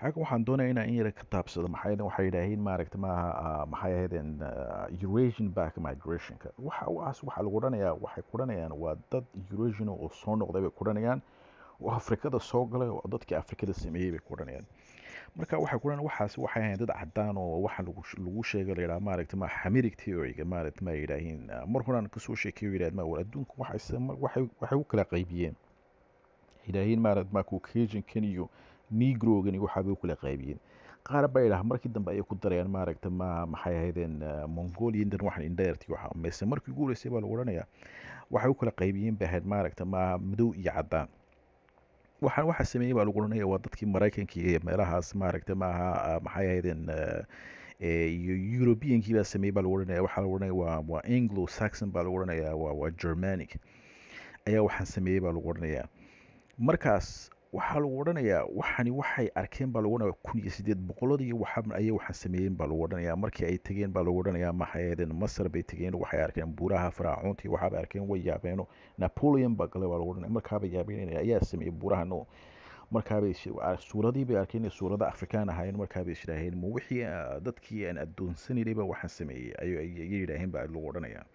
xagga waxaan doonaya inaan in yara ka taabsado maxay waxay yidhaaheen maaragta maaha ah, maxay ahaydeen ah, eurasian back migrationka waxa waas waxaa lagu odhanayaa waxay ku odhanayaan waa dad eurasian oo soo noqday bay ku odhanayaan oo afrikada soo galay oo dadkii afrikada sameeyey bay ku odhanayaan marka waxay ku odhanayaan waxaas waxay ahayn dad cadaan oo waxa lagu lagu sheegay la yidhaha maaragta ma xamirig theoryga maaragta ma yidhaahiin ah, mar horaan kasoo sheekeyo yidhahd ma war adduunka waxay sama- waxay waxay u kala qaybiyeen yidhaahiin maaragta ma caucasiankan iyo negrogan iyo waxaabay u kala qaybiyeen qaar baa yidhaha markii dambe ayay ku darayaan maaragta ma maxay ahaydeen ah, mongolian dan waxan indheerti waxa mise markii ugu horeysay baa lagu odhanayaa waxay u kala qaybiyeen bay ahayd maaragta ma madow iyo cadaan waxaan waxa sameeyey baa lagu odhanaya waa dadkii maraykanka iyo meelahaas maaragta maaha ah, maxay ahaydeen ah, eh, iyo europeankii baa sameeyey baa lagu odhanaya waxaa lagu odhanaya waa waa anglo saxon baa lagu odhanaya waa waa germanic ayaa waxaan sameeyey baa lagu odhanayaa markaas waxaa lagu odhanayaa waxani waxay arkeen baa lagu odhanaya kun iyo sideed boqoladii waxa ayay waxaan sameeyeen baa lagu odhanayaa markii ay tegeen baa lagu odhanayaa maxay ahaydeen masar bay tegeen waxay arkeen buuraha faraacoontii waxaabay arkeen way yaabeeno napoleon baa galay baa lagu odhanaya markaabay yaabeen ayaa sameeyey buuraha no markaabay is- ah, suuradii bay arkeen inay suurada afrikaan ahaayeen markaabay is yidhaaheen ma wixii ah, dadkii aan addoonsanaynay baa waxaan sameeyey ayay ayay yidhaaheen baa lagu odhanayaa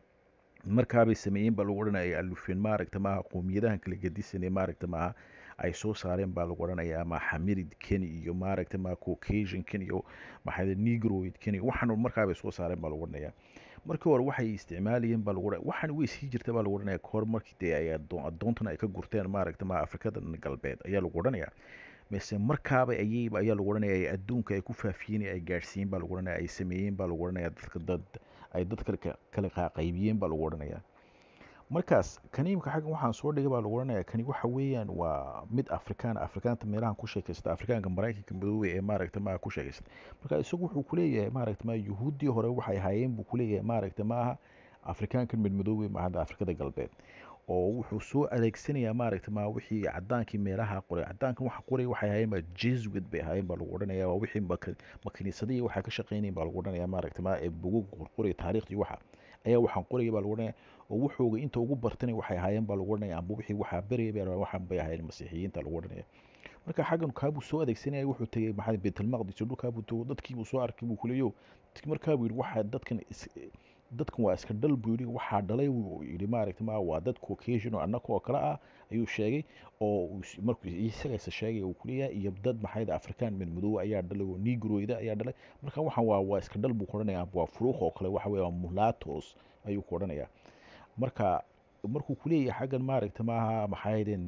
markaabay sameeyeen baa lagu odhanaya ay alufeen maaragta maaha qowmiyadahan kala gedisanay maaragta maaha ay soo saareen baa lagu odhanayaa ma xamiridkan iyo maaragta ma caucasiankan iyo maxaa negroidkan iyo waxaan markaabay soo saareen baa lagu odhanayaa markii hore waxay isticmaalayeen baa lagu odhanaya waxaan way sii jirta baa lagu odhanaya kahor markii dee ay addoon addoontan ay ka gurteen maaragta ma afrikada galbeed ayaa lagu odhanayaa mise markaaba ayay ayaa lagu odhanaya ay adduunka ay ku faafiyeen ay gaadhsiiyeen baa lagu odhanaya ay sameeyeen baa lagu odhanaya dadka dad ay dad kale ka- kala qaaqaybiyeen baa lagu odhanayaa markaas kaniimka xaggan waxaan soo dhigay baa lagu odhanayaa kani waxa weeyaan waa mid afrikaan afrikaanta meelahan ku sheekaysta afrikaanka maraykanka madoobe ee maaragta maaha ku sheekaysta marka isagu wuxuu kuleeyahay maaragta ma yuhuuddii hore waxay ahaayeen buu kuleeyahay maaragta maaha afrikaankan midmadoobe maaha afrikada galbeed oo wuxuu soo adeegsanayaa maaragta ma wixii cadaankii meelaha qoray cadaankan waxa qoray waxay ahaayeen ba jesuit bay ahaayeen baa lagu odhanaya waa wixii maka- makiinisadihii waxaa ka shaqeynayeen baa lagu odhanaya maaragta ma ee bugug qorqoray taariikhdii waxa ayaa waxaan qoraya baa lagu odhanaya oo wuxuuga inta ugu bartana waxay ahaayeen baa lagu odhanaya amba wixii waxaa beraya baa waxaan bay ahaayeen masiixiyiinta lagu odhanaya marka xaggan kaabuu soo adeegsanaya wuxuu tegey maxaa baytulmaqdis iyo dhulkaabuu tago dadkiibuu soo arkay buu kuleeyo markaabuu yidhi waxaa dadkan is dadkan waa iska dhal buu yidhi waxaa dhalay buu yidhi maaragta ma waa dad caucasian oo annaka oo kale ah ayuu sheegay oo uu is- markuu isaga isa sheegay uu kuleeyahay iyo dad maxayd afrikaan mid madow ayaa dhalay oo negroida ayaa dhalay marka waxaan waa waa iska dhal buu ku odhanayaa waa furuuq oo kale waxa weeye waa mulatos ayuu ku odhanayaa marka markuu kuleeyahay xaggan maaragta maaha maxaydeen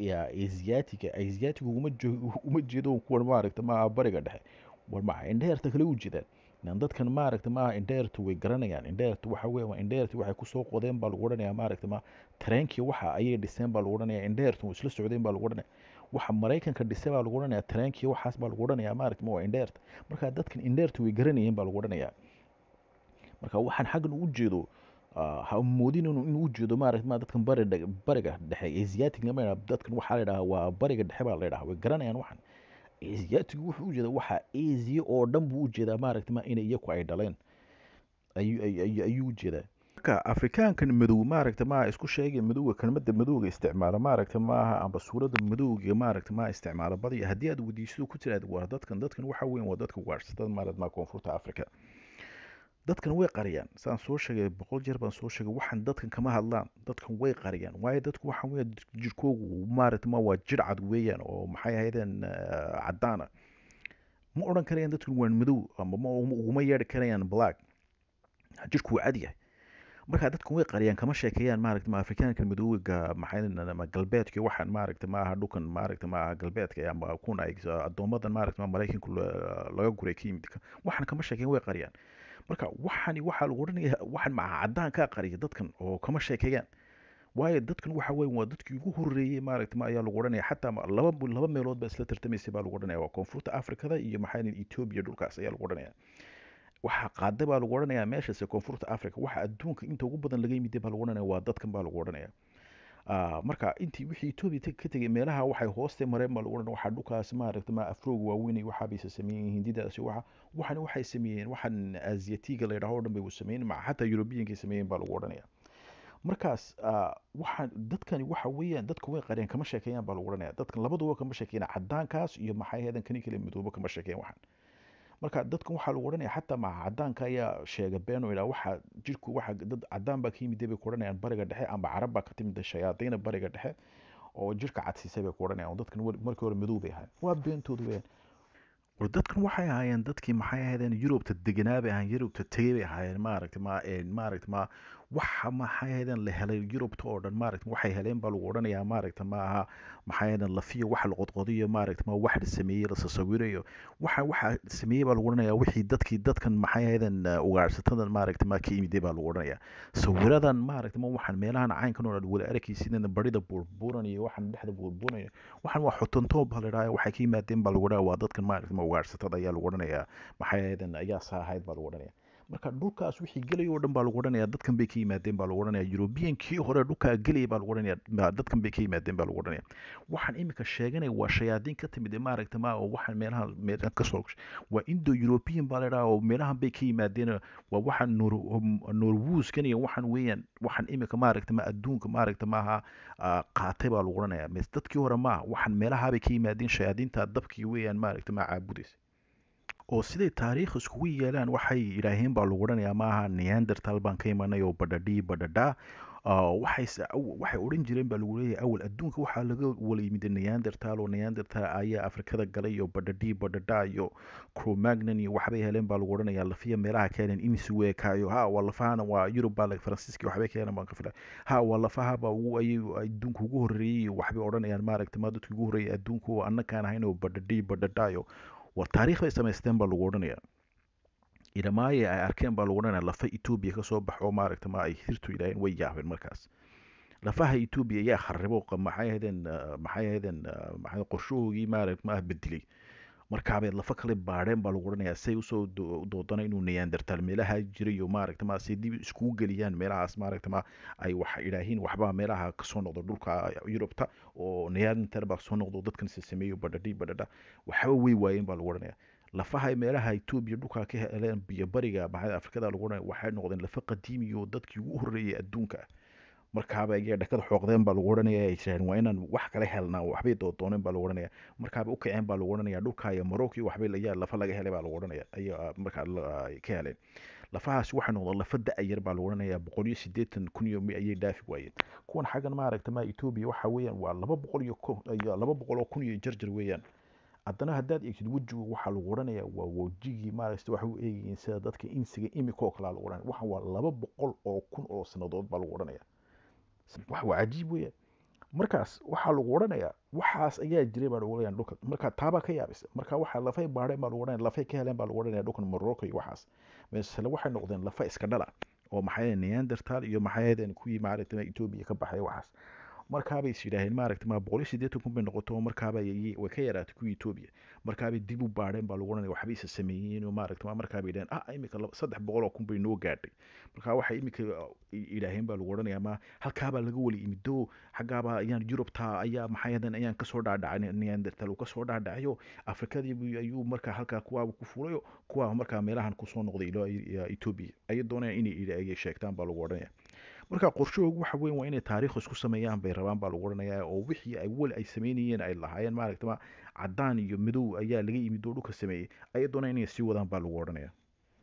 asiatiga asiatiga uma jo- uma jeedo kuwan maaragta maaha bariga dhexe war maxa indheerta kale u jeedaan nan dadkan maaragta maaha indheertu way garanayaan indheertu waxa weeye waa indheerti waxay kusoo qodeen baa lagu odhanayaa maaragta ma tareenkii waxa ayay dhiseen baa lagu odhanayaa indheertu way isla socdeen baa lagu odhanaya waxa maraykanka dhisay baa lagu odhanayaa tareenkii waxaas baa lagu odhanayaa maaragta ma waa indheerta marka dadkan indheertu way garanayeen baa lagu odhanayaa marka waxaan xaggan u jeedo ah, ha moodin inuu inuu u jeedo maaragta ma dadkan bari dhe- bariga dhexe asiatic lama yidhaha dadkan waxaa la yidhaha waa bariga dhexe baa la yidhaha way garanayaan waxan asiatigu wuxuu u jeedaa waxa asia oo dhan buu u jeedaa maaragta ma inay iyaku ay dhaleen ayuu ay- ay- ayuu u jeedaa marka afrikaankan madow maaragta ma isku sheegay madowga kelmadda madowga isticmaala maaragta maaha amba suuradda madowga maaragta ma isticmaala badiya haddii aad weydiiso ku tiraad waa dadkan dadkan waxa weyn waa dadka ugaarsatada maaragta ma koonfurta africa dadkan way qariyaan saan soo sheegay boqol jeer baan soo sheegay waxaan dadkan kama hadlaan dadkan way qariyaan waayo dadku waxa weeye jirkoogu maaragta ma waa jir cad weeyaan oo maxay ahaydeen ah, caddaana ma odhan karayaan dadkan waan madow ama ma uguma yeedhi karayaan black jirku waa cad yahay marka dadkan way qariyaan kama sheekeeyaan maaragta ma afrikaanka madowga maxay ma galbeedka iyo waxaan maaragta ma aha dhulkan maaragta ma aha galbeedka ama kuna ay addoomadan maaragta ma maraykanku la- laga guray ka yimid waxaan kama sheekeeyaan way qariyaan marka waxani waxaa lagu odhanaya waxan maca caddaan kaa qariya dadkan oo kama sheekeeyaan waayo dadkan waxa weeye waa dadkii ugu horreeyey maaragta ma ayaa lagu odhanaya xataa ma- laba laba meelood baa isla tartamaysay baa lagu odhanaya waa koonfurta afrikada iyo maxaa yidhaha ethiopia dhulkaas ayaa lagu odhanaya waxaa qaada baa lagu odhanayaa meeshaas ee koonfurta africa waxa adduunka inta ugu badan laga yimid baa lagu odhanaya waa dadkan baa lagu odhanaya Ah, marka intii wixii etoobiya teg- ka tegay meelaha waxay hooste mareen baa lagu odhanaya waxaa dhulkaas maaragta ma afroog waaweyn iyo waxaa bayse sameeyeen hindidaasi waxa waxani waxay sameeyeen waxan asiatiga la yidhaho o dhan bay u sameeyeen maca xataa eurobiyankay sameeyeen baa lagu odhanaya markaas ah, waxaan dadkani waxa weeyaan dadku way qareen kama sheekeeyaan baa lagu odhanaya dadkan labaduba kama sheekeeyaan caddaankaas iyo maxay ahaydeen kani kale midoobo kama sheekeeyaan waxaan marka dadkan waxaa lagu odhanaya xataa maca caddaanka ayaa sheega been oo idhaa waxa jirku waxa dad caddaan baa ka yimid bay ku odhanayaan bariga dhexe amba carab baa ka timid shayaadiina bariga dhexe oo jirka cadsiisay bay ku odhanayaan oo dadkan weli- markii hore madow bay ahayn waa beentoodu weeyaan war dadkan waxay ahaayeen dadkii maxay ahaydeen yurubta deganaa bay ahaayeen yurubta tegey bay ahaayeen maaragta ma een maaragta ma waxa maxay ahaydeen la helay yurubta oo dhan maaragta waxay heleen baa lagu odhanayaa maaragta ma aha maxay ahaydeen lafiyo wax la qodqodiyo maaragta ma wax la sameeyey la sasawirayo waxa waxa sameeyey baa lagu odhanayaa wixii dadkii dadkan maxay ahaydeen uh, ugaarhsatadan maaragta ma ka yimiday baa lagu odhanayaa sawiradan maaragta ma waxaan meelahan caynkan oo dhan wala arkaysideen barida buurbuuran iyo waxaan dhexda buurbuuranaya waxaan waa xotantoob baa la idhaha waxay ka yimaadeen baa lagu odhanaya waa dadkan maaragta ma ugaarhsatada ayaa lagu odhanayaa maxay ahaydeen ayaa saa ahayd baa lagu odhanaya marka dhulkaas wixii gelaya oo dhan baa lagu odhanaya dadkan bay ka yimaadeen baa lagu odhanaya yurubiyankii hore dhulkaa gelaya baa lagu odhanaya ma- dadkan bay ka yimaadeen baa lagu odhanaya waxaan imika sheeganaya waa shayaadiin ka timid ee maaragta ma oo waxaan meelaha meelaha ka soo waa indo european baa la idhaha oo meelahan bay ka yimaadeen waa waxaan nor norwuuskan iyo waxaan weeyaan waxaan imika maaragta ma adduunka maaragta maaha ah, qaatay baa lagu odhanaya mes dadkii hore maaha waxaan meelaha bay ka yimaadeen shayaadiinta dabkii weeyaan maaragta ma caabudaysa oo siday taariikh iskugu yeelaan waxay yidhaaheen baa lagu odhanayaa maaha neandertal baan ka imanay oo badhadhii badhadhaa Ah, waxay se- aw- waxay odhan jireen baa lagu leeyahay awal adduunka waxaa laga wala yimid neandertal oo neandertal ayaa afrikada galay iyo badhadhii badhadhaa iyo cromagnon iyo waxbay heleen baa lagu odhanayaa lafiya meelaha ka heleen insuweka iyo ha waa lafahana waa yurub baa la faransiiska waxbay ka heleen baan ka filay ha waa lafaha baa ugu ayay adduunka ugu horreeyey iyo waxbay odhanayaan maaragta ma dadkii ugu horreeyay adduunka oo annakaan ahayn oo badhadhii badhadhaa iyo war taariikh bay samaysteen baa lagu odhanayaa idhamaaye ay arkeen baa lagu odhanaya lafa etoobiya ka soo bax oo maaragta ma ay hirtu yidhaaheen way yaabeen markaas lafaha etoobiya ayaa kharibo qa- maxay ahaydeen ah, maxay ahaydeen ah, maxay qorshahoogii maaragta ma bedelay markaabay lafa kale baadheen baa lagu odhanayaa say usoo do- doodana inuu neandertal meelaha jiray iyo maaragta ma say dib iskugu geliyaan meelahaas maaragta ma ay wax idhaahiin waxbaa meelaha kasoo noqdo dhulka yurubta oo neandertal baa soo noqdo dadkan se sameeyo badhadhi badhadha waxba way waayeen baa lagu odhanaya lafaha meelaha etoobiya dhulkaa ka heleen biyo bariga maxay afrikada lagu odhanaya waxay noqdeen lafa qadiimi oo dadkii ugu horreeyay adduunka ah markaaba ayay dhakada xooqdeen baa lagu odhanaya ay jireen waa inaan wax kala helnaa waxbay doodooneen baa lagu odhanaya markaaba u kaceen baa lagu odhanaya dhulka iyo marocco iyo waxbay layaa lafa laga helay baa lagu odhanaya ayaa markaa la- ay ka heleen lafahaasi waxay noqdeen lafa da-yar baa lagu odhanaya boqol iyo siddeetan kun iyo mi ayay dhaafi waayeen kuwan xaggan maaragta ma etoobiya waxa weeyaan waa laba boqol iyo ko iyo laba boqol oo kun iyo jarjar weeyaan haddana haddaad eegtid wejiga waxaa lagu odhanaya waa wejigii maaragta waxay u eegayiin sida dadka insiga imika oo kalea lagu odhanaya waxaan waa laba boqol oo kun oo sannadood baa lagu odhanaya wax waa cajiib weeyaan markaas waxaa lagu odhanayaa waxaas ayaa jiray baa lagu odhanaya dhulka marka taabaa ka yaabisa marka waxaa lafay baadheen baa lagu odhanaya lafay ka heleen baa lagu odhanaya dhulkan morocco iyo waxaas masale waxay noqdeen lafa iska dhala oo maxay ahayd neandertal iyo maxay ahaydeen kuwii maaragta etoobiya ka baxay waxaas markaabay is yidhaaheen maaragta ma boqol iyo siddeetan kun bay noqoto oo markaaba ayay- way ka yaraatay kuwii etoobiya markaabay dib u baadheen baa lagu odhanaya waxbay isa sameeyeen oo maaragta ma markaabay yidhaheen ah imika laba- saddex boqol oo kun bay noo gaadhay marka waxay imika yidhaaheen baa lagu odhanayaa ma halkaabaa laga wali imido xaggaabaa ayaan yurubta ayaa maxay ahaydeen ayaan kasoo dhaadhacay neandertal uu kasoo dhaadhacayo afrikadii buu- ayuu markaa halkaa kuwaaba ku fulayo kuwaa markaa meelahan kusoo noqday ilo etoobiya ayay doonayaan inay ayay sheegtaan baa lagu odhanaya marka qorshahoogu waxa weyn waa inay taariikh isku sameeyaan bay rabaan baa lagu odhanayaa oo wixii ay weli ay sameynayeen ay lahaayeen maaragta ma caddaan iyo madow ayaa laga yimid oo dhulka sameeyey ayay doonayaan inay sii wadaan baa lagu odhanaya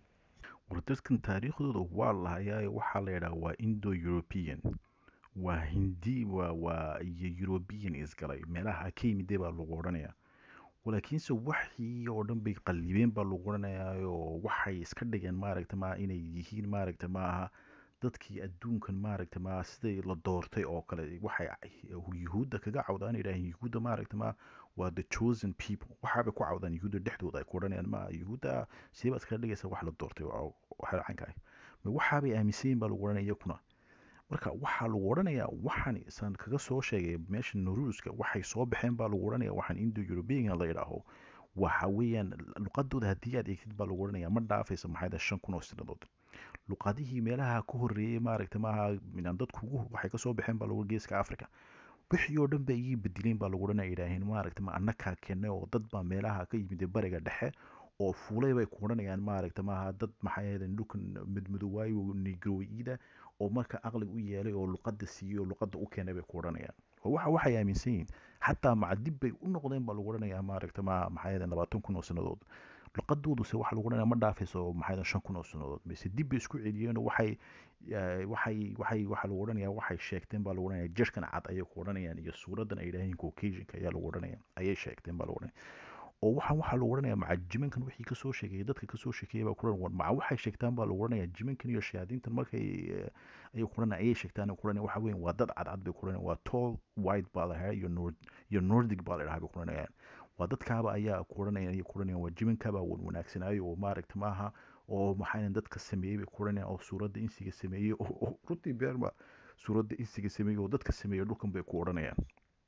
war dadkan taariikhdooda waa lahayaayo waxaa la yidhaha waa indo european waa hindi waa waa iyo european isgalay meelaha ka yimiday baa lagu odhanaya walaakiinse waxii oo dhan bay qallibeen baa lagu odhanayaayo waxay iska dhigeen maaragta ma inay yihiin maaragta maaha dadkii adduunkan maaragta ma siday la doortay oo kale waxay yuhuudda kaga cawdaan yidhaaheen yuhuudda maaragta ma waa the chosen people waxaabay ku cawdaan yuhuudda dhexdooda ay ku odhanayaan ma yuhuudda sidee baad iskaga dhigaysa wax la doortay waa waxa caynka ah ma waxaabay aaminsan yihin baa lagu odhanaya iyakuna marka waxaa lagu odhanayaa waxaan isaan kaga soo sheegay meesha noruuska waxay soo baxeen baa lagu odhanaya waxaan indo european la yidhaaho waxa weeyaan luqadooda haddii aad eegtid baa lagu odhanaya ma dhaafaysa maxay shan kun oo sanadood luqadihii meelaha ka horreeyey maaragta maaha minaan dadku ugu waxay kasoo baxeen baa lagu geeska africa wixii oo dhan ba iyay bedileen baa lagu odhanaya yidhaaheen maaragta ma annakaa keenay oo dad baa meelaha ka yimid bariga dhexe oo fuulay bay ku odhanayaan maaragta maaha dad maxay ahaydeen dhulkan madmadowaayo negroida oo marka aqliga u yeelay oo luqadda siiyey oo luqadda u keenay bay ku odhanayaan oo waxa waxay aaminsan yihiin xataa macadib bay u noqdeen baa lagu odhanayaa maaragta ma maxay ahaydeen labaatan kun oo sannadood luqadooduse waxa lagu odhanaya ma dhaafayso maxay ahaydeen shan kun oo sannadood mise dib bay isku celiyeen oo waxay waxay waxay waxa lagu odhanayaa waxay sheegteen baa lagu odhanaya jirkan cad ayay ku odhanayaan iyo suuradan ay yidhaaheen caucasianka ayaa lagu odhanaya ayay sheegteen baa lagu odhanaya oo waxaan waxaa lagu odhanaya maca jimankan wixii kasoo sheekeeyay dadka kasoo sheekeeyay baa kuran war maca waxay sheegtaan baa lagu odhanaya jimankan iyo shayaadiintan markay ayay kuranaya ayay sheegtaan kuranaya waxa weyn waa dad cadcad bay kuranaya waa tall white baa lahaa iyo nord iyo nordic baa la dhahaa bay kuranayaan waa dadkaaba ayaa kuranaya ayay kuranayaan waa jimankaabaa wan wanaagsanaayo oo maaragta maaha oo maxaa dadka sameeyey bay kuranayaan oo suuradda insiga sameeyey oo runtii beerma suuradda insiga sameeyey oo dadka sameeyey dhulkan bay ku odhanayaan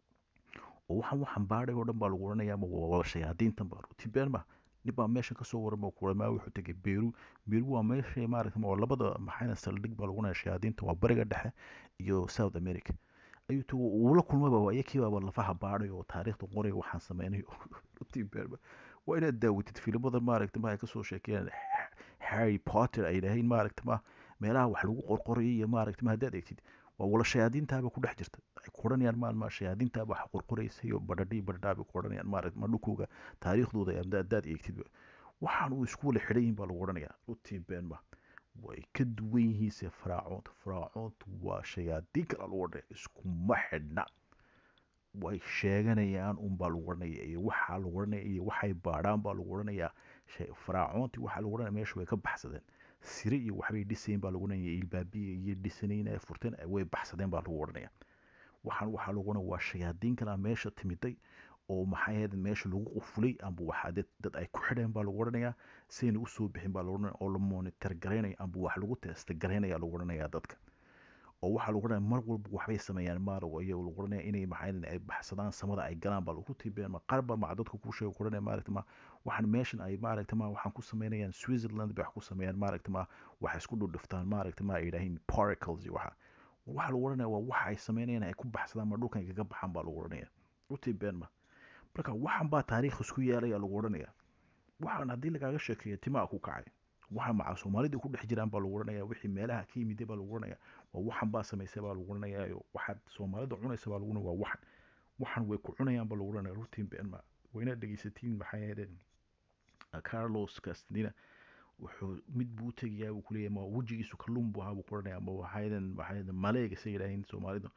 oo waxaan waxaan baadhay oo dhan baa lagu odhanayaa waa shayaadiintan baa runtii beerma nin baa meeshan kasoo waran baa kuramaa wuxuu tegay beeru beeru waa meesha maaragta waa labada maxayna saldhig baa lagu odhanaya shayaadiinta waa bariga dhexe iyo south america ayuu tago uu la kulmaba waa iyakii baaba lafaha baadhay oo taariikhda qoray waxaan sameynay runtii beerma waa inaad daawatid filimada maaragta ma ay kasoo sheekeeyaan harry potter ay yidhaaheen maaragta ma meelaha wax lagu qorqorayay iyo maaragta ma haddaad eegtid waa wala shayaadiintaaba ku dhex jirta ay ku odhanayaan maalma shayaadiintaaba wax qorqoraysa iyo badhadhii badhadhaabay ku odhanayaan maaragta ma dhulkooga taariikhdooda haddaad eegtidba waxaan uu isku wala xidhan yihin baa lagu odhanayaa runtii beenma way ka duwan yihiinse faraacoonta faraacoontu waa shayaadiin kala lagu odhanaya iskuma xidhna way sheeganayaan unbaa lagu odhanaya iyo waxaa lagu odhanaya iyo waxay baadhaan baa lagu odhanayaa faraacoontii waxaa lagu odhanaya meesha way ka baxsadeen sire iyo waxbay dhisayeen baa lagu odhanaya ilbaabiya iyo dhisanayn ay furteen way baxsadeen baa lagu odhanaya waxaan waxaa lagu odhanaya waa shayaadiin kala meesha timiday oo maxay ahayd meesha lagu qufulay amba waxaa dad dad ay ku xidheen baa lagu odhanayaa sayna usoo bixin baa lagu odhanaya oo la monitor garaynaya amba wax lagu testa garaynaya lagu odhanayaa dadka oo waxaa lagu odhanaya mar walba waxbay sameeyaan maalow iyo lagu odhanaya inay maxay ay baxsadaan samada ay galaan baa lagu tiibeen ma qarba maca dadka ku sheego ku odhanaya maaragta ma waxaan meeshan ay maaragta ma waxaan ku sameynayaan switzerland bay wax ku sameeyaan maaragta ma waxay isku dhudhuftaan maaragta ma ay yidhaahiin paracles iyo waxa waxaa lagu odhanaya waa waxa ay sameynayaan ay ku baxsadaan ma dhulkan kaga baxaan baa lagu odhanaya rutii been ma marka waxan baa taariikh isku yeelaya lagu odhanaya waxaan haddii lagaaga sheekeeyo timaa ku kacay waxa maca soomaalida ku dhex jiraan baa lagu odhanaya wixii meelaha ka yimid baa lagu odhanaya waa waxan baa samaysay baa lagu odhanaya waxaad soomaalida cunaysa baa lagu waa waxan waxan way ku cunayaan baa lagu odhanaya rutiin been ma wayna dhegeysatiin maxay ahaydeen carlos castina wuxuu mid buu tegayaa buu kuleeyahay ma wejigiisu kalluun buu ahaa buu ku odhanaya ma waxaydan waxaydan maleega say yidhaaheen soomaalida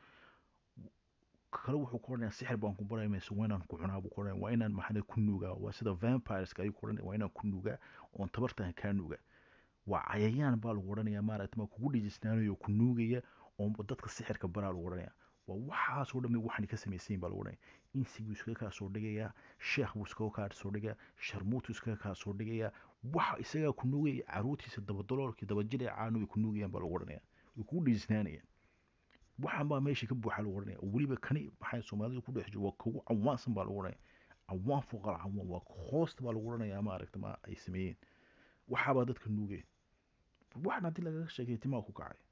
kale wuxuu ku odhanaya sixir baan ku baraya mise waa inaan ku cunaa buu ku odhanaya waa inaan maxaa ku nuugaa waa sida vampireska ayuu ku odhanaya waa inaan ku nuugaa oon tabartahan kaa nuugaa waa cayayaan baa lagu odhanaya maaragta ma kugu dhijisnaanayo ku nuugaya oon dadka sixirka baraa lagu odhanaya waa waxaasoo dhan waxaan ka samaysayin baa lagu odhanaya insi buu iskaga kaa soo dhigayaa sheekh buu iskaga kaa soo dhigayaa sharmuutu iskaga kaa soo dhigayaa waxa isagaa ku nuugaya caruurtiisa dabadaloolkii dabajilay caanu way ku nuugayaan baa lagu odhanaya way kugu dhijisnaanayaan waxaan baa meesha ka buuxa lagu odhanaya weliba kani maxay soomaalida ku dhex jiro waa kugu cawaansan baa lagu odhanaya cawaan fuqal cawaan waa hoosta baa lagu odhanayaa maaragta ma ay sameeyeen waxaabaa dadka nuugeen waxaan haddii lagaga sheekay timaa ku kacay